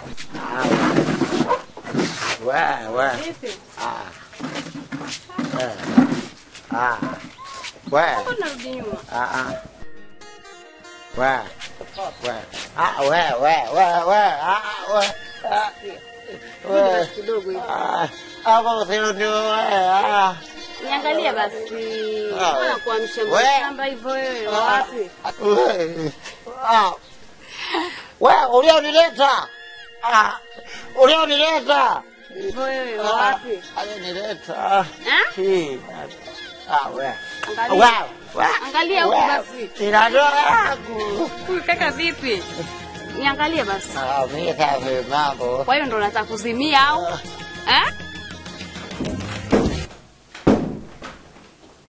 We, we. Vipi? Ah. Eh. Ah. We. Mbona unarudi nyuma? Ah, ah. We. We. Ah, we, we, we, we. Ah, we. Ah. Rudi We. basi kidogo hivi. Ah. Hapa usioni we. Ah. Niangalie basi. Ah. Mbona kuamsha We. mshamba hivyo wewe? Wapi? We. Ah. We, ulionileta. Ah. Ulionileta. Hivyo wewe wapi? Alionileta. Eh? Hii. Ah, we. Angalia. We. We. Angalia huku We. basi. Ina ndoa yangu. Huyu kaka vipi? Niangalie basi. Ah, mimi safi mambo. Kwa hiyo ndo unataka kuzimia au? Eh?